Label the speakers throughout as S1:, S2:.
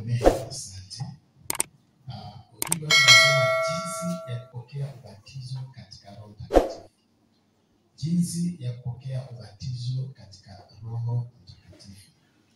S1: Amen. Asante. Ah, ujumbe wetu unasema jinsi ya kupokea ubatizo katika Roho Mtakatifu. Jinsi ya kupokea ubatizo katika Roho Mtakatifu.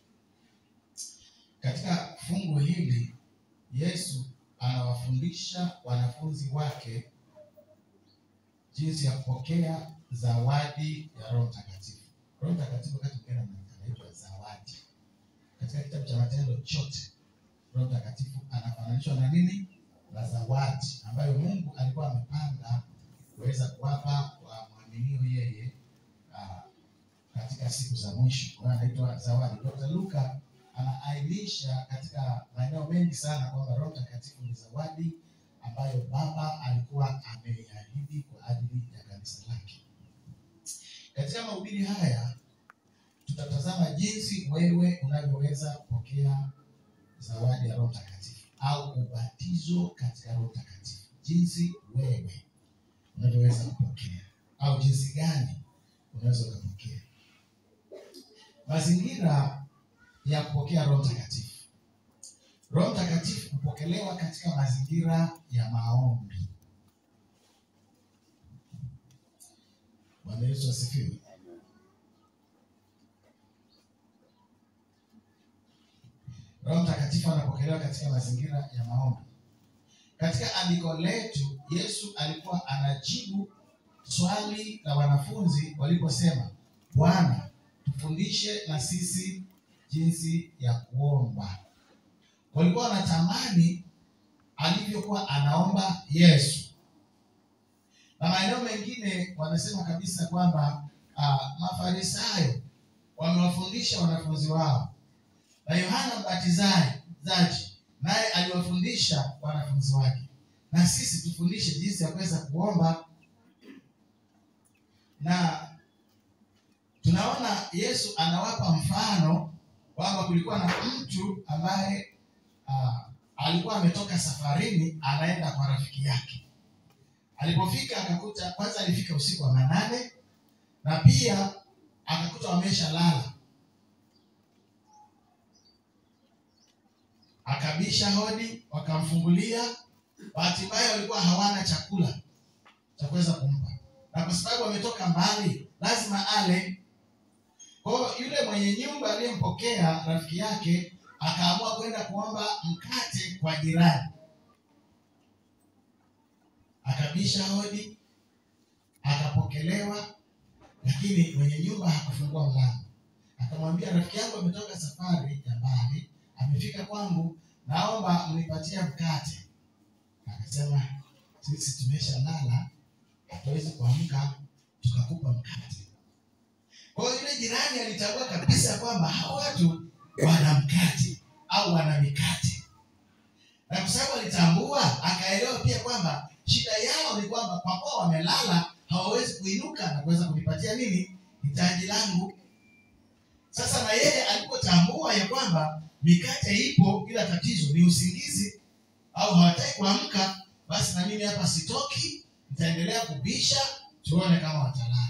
S1: Katika fungu hili Yesu anawafundisha wanafunzi wake jinsi ya kupokea zawadi ya Roho Mtakatifu. Roho Mtakatifu wakati mwingine anaitwa zawadi. Katika kitabu cha Matendo chote Roho Mtakatifu anafananishwa na nini? Na zawadi ambayo Mungu alikuwa amepanga kuweza kuwapa wamwaminio yeye ah, katika siku za mwisho. Kwa hiyo anaitwa zawadi. Dr. Luka anaainisha katika maeneo mengi sana kwamba Roho Mtakatifu ni zawadi ambayo Baba alikuwa ameiahidi kwa ajili ya kanisa lake. Katika mahubiri haya tutatazama jinsi wewe unavyoweza kupokea zawadi ya Roho Mtakatifu au ubatizo katika Roho Mtakatifu, jinsi wewe unavyoweza kupokea au jinsi gani unaweza ukapokea. Mazingira ya kupokea Roho Mtakatifu. Roho Mtakatifu hupokelewa katika mazingira ya maombi. Bwana Yesu asifiwe. Roho Mtakatifu anapokelewa katika mazingira ya maombi. Katika andiko letu, Yesu alikuwa anajibu swali la wanafunzi waliposema, Bwana, tufundishe na sisi jinsi ya kuomba. Walikuwa wanatamani alivyokuwa anaomba Yesu, na maeneo mengine wanasema kabisa kwamba ah, Mafarisayo wamewafundisha wanafunzi wao na Yohana Mbatizaji naye aliwafundisha wanafunzi wake, na sisi tufundishe jinsi ya kuweza kuomba. Na tunaona Yesu anawapa mfano kwamba kulikuwa na mtu ambaye ah, alikuwa ametoka safarini anaenda kwa rafiki yake. Alipofika akakuta, kwanza alifika usiku wa manane, na pia akakuta wamesha lala akabisha hodi, wakamfungulia. Bahati mbaya walikuwa hawana chakula cha kuweza kumpa, na kwa sababu wametoka mbali, lazima ale. Kwa hiyo yule mwenye nyumba aliyempokea rafiki yake akaamua kwenda kuomba mkate kwa jirani. Akabisha hodi, akapokelewa, lakini mwenye nyumba hakufungua mlango. Akamwambia, rafiki yangu ametoka safari ya mbali amefika kwangu, naomba mnipatie mkate. Akasema sisi tumesha lala, hatuwezi kuamka tukakupa mkate. Kwa hiyo yule jirani alitambua kabisa kwamba hao watu wana mkate au wana mikate, na kwa sababu alitambua, akaelewa pia kwamba shida yao ni kwamba kwa kuwa wamelala hawawezi kuinuka na kuweza kunipatia nini hitaji langu. Sasa na yeye alipotambua ya kwamba mikate ipo, ila tatizo ni usingizi au hawataki kuamka, basi na mimi hapa sitoki, nitaendelea kubisha, tuone kama watalala.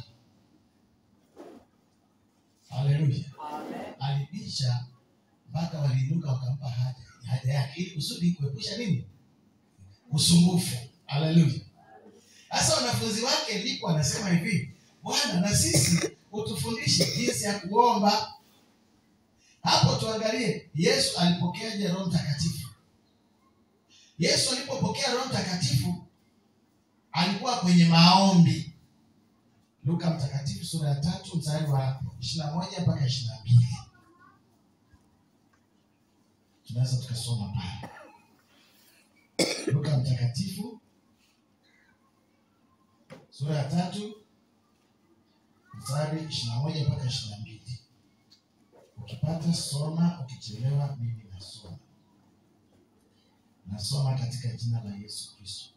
S1: Haleluya! Alibisha mpaka waliinuka wakampa haja haja yake, ili kusudi kuepusha nini? Usumbufu. Haleluya! Sasa wanafunzi wake ndipo anasema hivi, Bwana, na sisi utufundishe jinsi ya kuomba. Hapo tuangalie Yesu alipokeaje Roho Mtakatifu. Yesu alipopokea Roho Mtakatifu alikuwa kwenye maombi. Luka Mtakatifu sura ya tatu mstari wa ishirini na moja mpaka ishirini na mbili tunaweza tukasoma pale. Luka Mtakatifu sura ya tatu mstari ishirini na moja mpaka ishirini na mbili Ukipata soma, ukichelewa mimi nasoma. Nasoma katika jina la Yesu Kristo.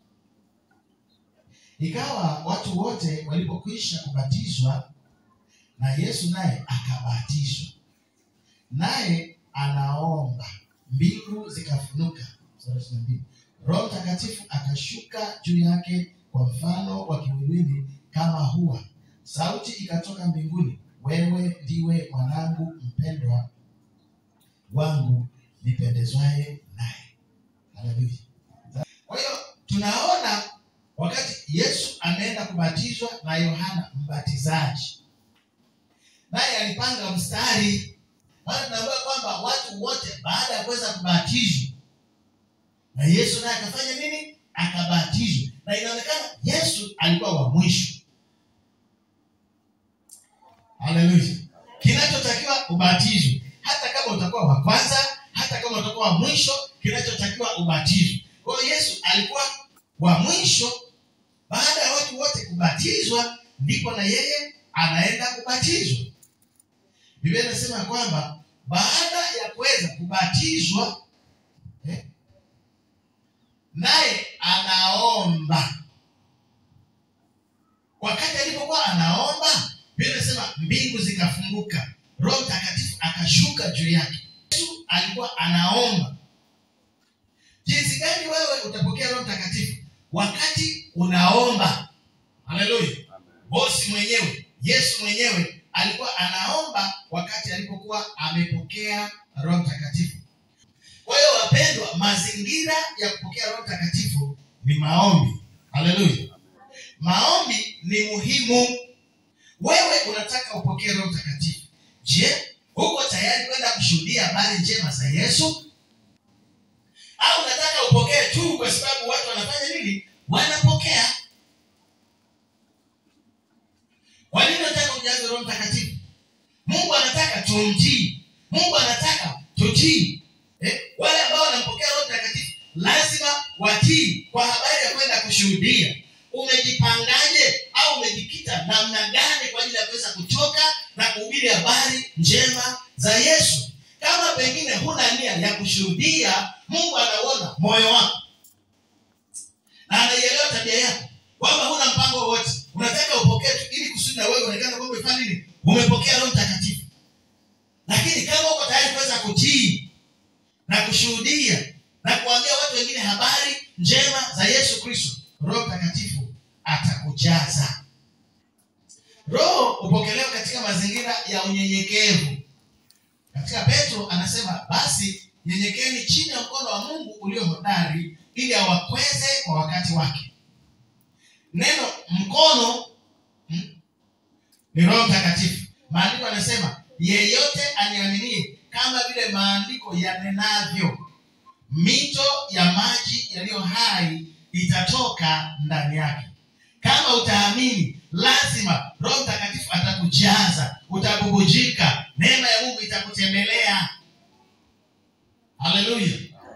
S1: Ikawa watu wote walipokwisha kubatizwa, na Yesu naye akabatizwa, naye anaomba, mbingu zikafunuka. Sura ishirini na mbili. Roho Mtakatifu akashuka juu yake kwa mfano wa kiwiliwili kama hua, sauti ikatoka mbinguni, wewe ndiwe mwanangu mpendwa wangu, nipendezwaye naye. Haleluya. Kwa hiyo tunaona wakati Yesu ameenda kubatizwa na Yohana Mbatizaji, naye alipanga mstari, maana tunaambiwa kwamba watu wote baada ya kuweza kubatizwa na Yesu naye akafanya nini? Akabatizwa, na inaonekana Yesu alikuwa wa mwisho. Haleluya. Kinachotakiwa ubatizwe, hata kama utakuwa wa kwanza, hata kama utakuwa wa mwisho, kinachotakiwa ubatizwe. Kwa hiyo Yesu alikuwa wa mwisho. Baada ya watu wote kubatizwa, ndipo na yeye anaenda kubatizwa. Biblia inasema kwamba baada ya kuweza kubatizwa eh, naye anaomba. Wakati alipokuwa anaomba, Biblia inasema mbingu zikafunguka, Roho Mtakatifu akashuka juu yake. Yesu alikuwa anaomba. Jinsi gani wewe utapokea Roho Mtakatifu? Wakati unaomba. Haleluya! Bosi mwenyewe Yesu mwenyewe alikuwa anaomba wakati alipokuwa amepokea Roho Mtakatifu. Kwa hiyo wapendwa, mazingira ya kupokea Roho Mtakatifu ni maombi. Haleluya! Maombi ni muhimu. Wewe unataka upokee Roho Mtakatifu, je, uko tayari kwenda kushuhudia habari njema za Yesu au unataka upokee tu kwa sababu watu wanafanya nini? Wanapokea. Kwa nini unataka ujaze Roho Mtakatifu? Mungu anataka tumtii. Mungu anataka tutii. Eh, wale ambao wanampokea Roho Mtakatifu lazima watii kwa habari ya kwenda kushuhudia. Umejipangaje au umejikita namna gani kwa ajili ya kuweza kutoka na kuhubiri habari njema za Yesu? Kama pengine huna nia ya kushuhudia, Mungu anauona moyo wako na anaielewa tabia yako, kwamba huna mpango wowote, unataka upokee tu ili kusudi na wewe uonekane kwamba umefanya nini, umepokea Roho Mtakatifu. Lakini kama uko tayari kuweza kutii na kushuhudia na kuambia watu wengine habari njema za Yesu Kristo, Roho Mtakatifu atakujaza. Roho hupokelewa katika mazingira ya unyenyekevu. Katika Petro anasema basi nyenyekeni chini ya mkono wa Mungu ulio hodari ili awakweze kwa wakati wake. Neno mkono hmm, ni Roho Mtakatifu. Maandiko anasema yeyote aniaminie, kama vile maandiko yanenavyo, mito ya maji yaliyo hai itatoka ndani yake. Kama utaamini, lazima Roho Mtakatifu atakujaza, utabubujika, neema ya Mungu itakutembelea. Haleluya!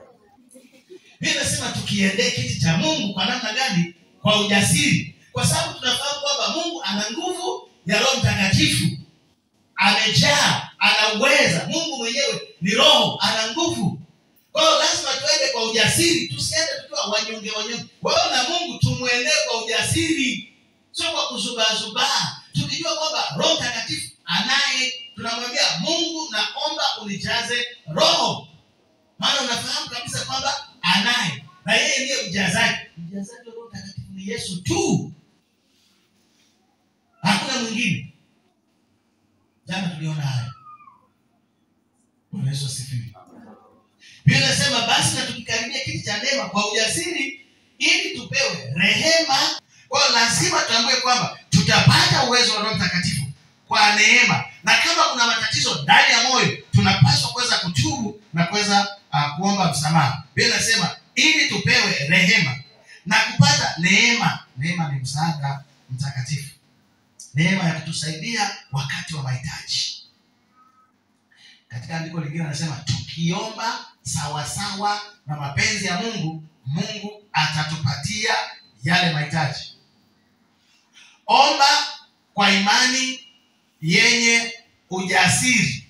S1: Mimi nasema tukiendee kiti cha Mungu kwa namna gani? Kwa ujasiri, kwa sababu tunafahamu kwamba Mungu ana nguvu ya Roho Mtakatifu, amejaa, anaweza. Mungu mwenyewe ni Roho, ana nguvu. Kwa hiyo lazima tuende kwa ujasiri, tusiende tukiwa wanyonge wanyonge. Wewe na Mungu tumwendee kwa ujasiri, sio kwa kuzubaazubaa, tukijua kwamba Roho Mtakatifu anaye. Tunamwambia Mungu, naomba unijaze Roho, maana unafahamu kabisa kwamba anaye na yeye ndiye mjazaji. Mjazaji wa Roho Mtakatifu ni Yesu tu, hakuna mwingine. Jana tuliona haya. Bwana Yesu asifiwe. Biblia inasema basi na tukikaribia kiti cha neema kwa ujasiri, ili tupewe rehema. Kwa hiyo lazima tuambue kwamba tutapata uwezo wa Roho Mtakatifu kwa neema, na kama kuna matatizo ndani ya moyo, tunapaswa kuweza kutubu na kuweza uh, kuomba msamaha. Biblia inasema ili tupewe rehema na kupata neema. Neema ni msaada mtakatifu, neema ya kutusaidia wakati wa mahitaji. Katika andiko lingine anasema tukiomba sawasawa na mapenzi ya Mungu, Mungu atatupatia yale mahitaji. Omba kwa imani yenye ujasiri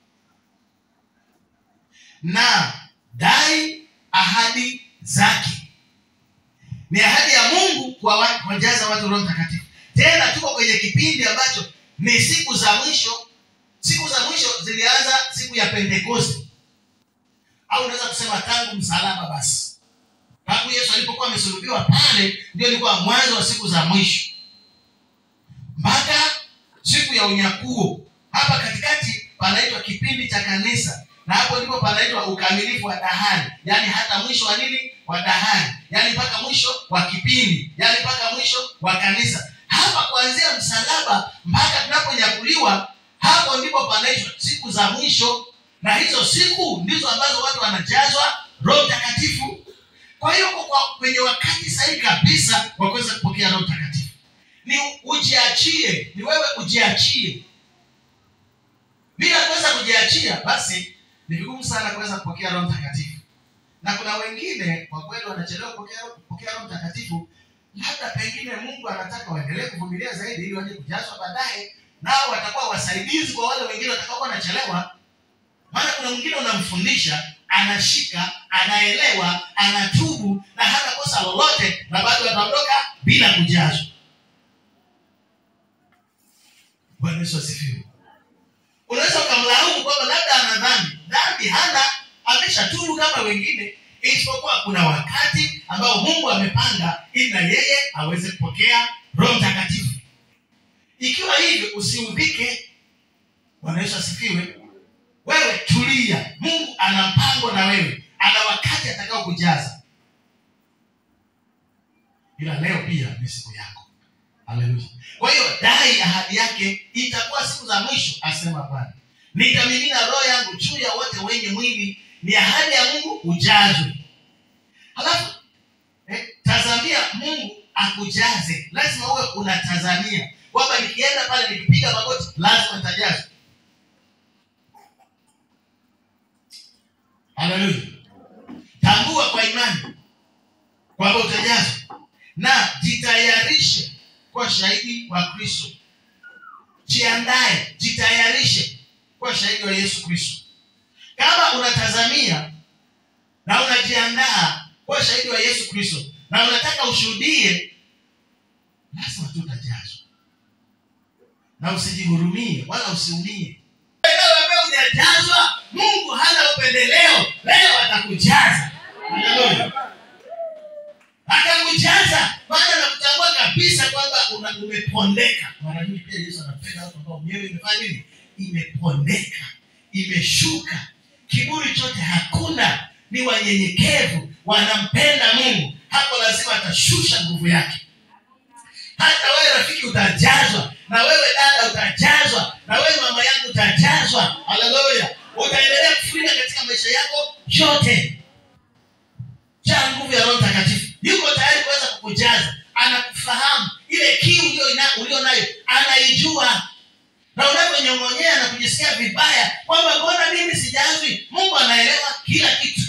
S1: na dai ahadi zake. Ni ahadi ya Mungu kuwajaza watu Roho Mtakatifu. Tena tuko kwenye kipindi ambacho ni siku za mwisho. Siku za mwisho zilianza siku ya Pentekoste, au unaweza kusema tangu msalaba. Basi tangu Yesu alipokuwa amesulubiwa pale, ndio ilikuwa mwanzo wa siku za mwisho mpaka siku ya unyakuo. Hapa katikati panaitwa kipindi cha kanisa, na hapo ndipo panaitwa ukamilifu wa dahari yaani hata mwisho wa nini wa dahari yaani mpaka mwisho wa kipindi yaani mpaka mwisho wa kanisa hapa kuanzia msalaba mpaka tunaponyakuliwa hapo ndipo panaitwa siku za mwisho na hizo siku ndizo ambazo watu wanajazwa roho mtakatifu kwa hiyo uko kwa kwenye wakati sahihi kabisa wa kuweza kupokea roho mtakatifu ni ujiachie ni wewe ujiachie bila kuweza kujiachia basi ni vigumu sana kuweza kupokea roho mtakatifu na kuna wengine kwa kweli wanachelewa kupokea kupokea roho mtakatifu labda pengine mungu anataka waendelee kuvumilia zaidi ili waje kujazwa baadaye nao watakuwa wasaidizi kwa wale wengine watakaokuwa wanachelewa maana kuna mwingine unamfundisha anashika anaelewa anatubu na hana kosa lolote na bado ataondoka bila kujazwa bwana yesu asifiwe unaweza ukamlaumu kwamba labda ana dhambi dhambi hana ameshatubu kama wengine isipokuwa kuna wakati ambao mungu amepanga ili na yeye aweze kupokea roho mtakatifu ikiwa hivyo usiudhike bwana yesu asifiwe wewe tulia mungu ana mpango na wewe ana wakati atakao kujaza ila leo pia ni siku yako haleluya kwa hiyo dai ahadi yake itakuwa siku za mwisho asema bwana nitamimina roho yangu juu ya wote wenye mwili ni ahadi ya mungu ujazwe halafu eh, tazamia mungu akujaze lazima uwe unatazamia kwamba nikienda pale nikipiga magoti lazima nitajazwa haleluya tambua kwa imani kwamba utajazwa na jitayarishe kwa shahidi wa kristo jiandae jitayarishe kwa shahidi wa yesu kristo kama unatazamia na unajiandaa kwa shahidi wa yesu kristo na unataka ushuhudie lazima tu utajazwa na usijihurumie wala usiumie leo ambaye hujajazwa mungu hana upendeleo leo atakujaza haleluya atakujaza maana nakutambua kabisa kwamba una- umepondeka mara nyingi pia yesu anapenda watu ambao mioyo imefanya nini imepondeka imeshuka kiburi chote hakuna ni wanyenyekevu wanampenda mungu hapo lazima atashusha nguvu yake hata wewe rafiki utajazwa na wewe dada utajazwa na wewe mama yangu utajazwa haleluya utaendelea kufurika katika maisha yako yote jaa nguvu ya roho mtakatifu yuko tayari kuweza kukujaza anakufahamu ile kiu ulio ina- ulio nayo anaijua na unavyonyong'onyea na kujisikia vibaya kwamba mbona mimi sijazwi mungu anaelewa kila kitu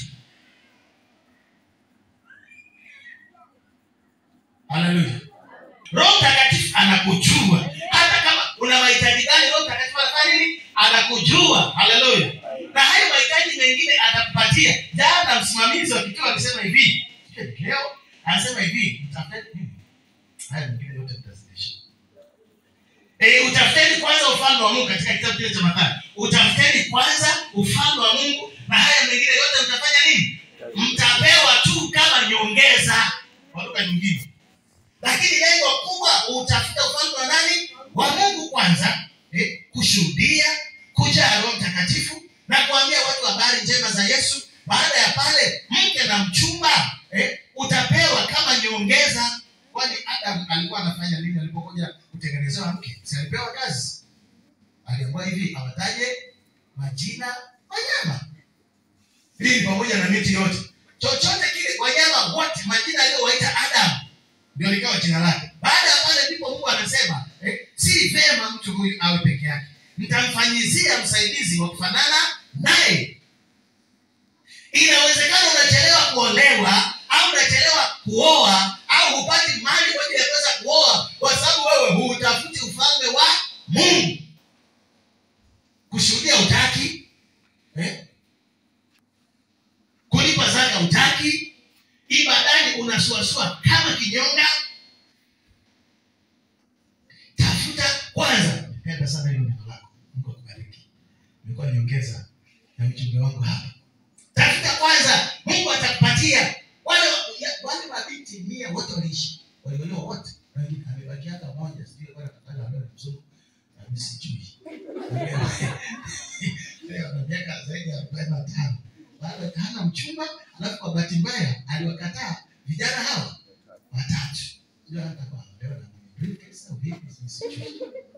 S1: haleluya roho mtakatifu anakujua hata kama una mahitaji gani roho mtakatifu anafanya nini anakujua haleluya na hayo mahitaji mengine atakupatia jana msimamizi wa kituo alisema hivi sio leo anasema hivi mtafuteni nini haya mengine yote mtazidisha E, utafuteni kwanza ufalme wa mungu katika kitabu kile cha mathayo utafuteni kwanza ufalme wa mungu na haya mengine yote mtafanya nini mtapewa tu kama nyongeza kwa lugha nyingine lakini lengo kubwa utafuta ufalme wa nani wa mungu kwanza eh, kushuhudia kujaa roho mtakatifu na kuambia watu habari njema za yesu baada ya pale mke na mchumba eh, utapewa kama nyongeza kwani adam alikuwa anafanya nini alipokuja kutengenezewa mke si alipewa kazi aliambiwa hivi awataje majina wanyama hii ni pamoja na miti yote chochote kile wanyama wote majina aliyowaita adam ndio likawa jina lake baada ya pale ndipo mungu anasema eh, si vema mtu huyu awe peke yake mtamfanyizia msaidizi wa kufanana naye inawezekana unachelewa kuolewa au unachelewa kuoa au hupati mali kwa ajili ya kuweza kuoa kwa sababu wewe huutafuti ufalme wa mungu kushuhudia utaki eh? kulipa zaka utaki ibadani unasuasua kama kinyonga tafuta kwanza penda sana hilo neno lako mungu akubariki imekuwa nyongeza ya ujumbe wangu hapa tafuta kwanza mungu atakupatia wale ya- wale mabinti mia wote waliishi waliolewa wote Na wengine amebaki hata moja sijui wala kafanya wale mzungu na mimi sijui leo ana miaka zaidi ya arobaini alafu kwa bahati mbaya aliwakataa vijana hawa watatu Sijui hata kwa leo na briefcase au vipi, sijui.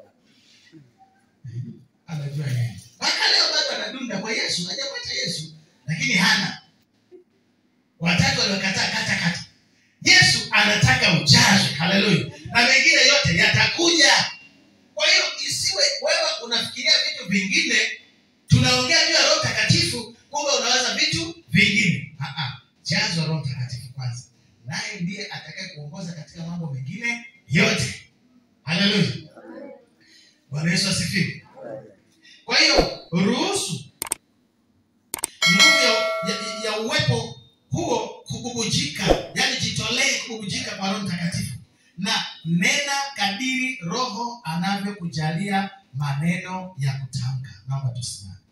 S1: anajua yeye mpaka leo bado anadunda kwa yesu hajapata yesu lakini hana watatu waliwakataa kata kata yesu anataka ujazwe haleluya na mengine yote yatakuja kwa hiyo isiwe wewe unafikiria vitu vingine tunaongea juu ya roho takatifu kumbe unawaza vitu vingine Ah, ah. jazwa roho takatifu kwanza naye ndiye atakaye kuongoza katika mambo mengine yote haleluya bwana yesu asifiwe kwa hiyo ruhusu nguvu ya, ya, ya uwepo huo kububujika yani jitolee kububujika kwa roho mtakatifu na nena kadiri roho anavyokujalia maneno ya kutamka naomba tusimame